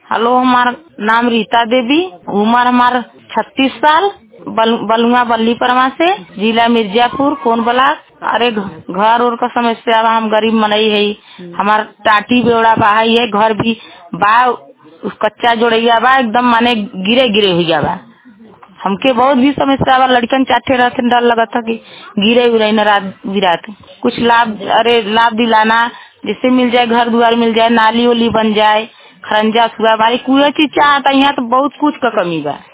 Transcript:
hello हमार नाम रीता देवी उम्र हमार छत्तीस साल बल, बलुआ बल्ली परमा से जिला मिर्जापुर कौन ब्लाक अरे घ- घर और का समस्या बा हम गरीब मनई है हमार टाटी बेवड़ा बा है घर भी बा उस कच्चा जोड़ैया बा एकदम माने गिरे गिरे हुआ बा हमके बहुत भी समस्या बा लड़कन चाटे रहते डर लगत था कि गिरे उरे न रात बिरात कुछ लाभ अरे लाभ दिलाना जिससे मिल जाए घर द्वार मिल जाए नाली उली बन जाए खरंजा सुआ हमारी कुछ चीज चाहता यहाँ तो बहुत कुछ का कमी बा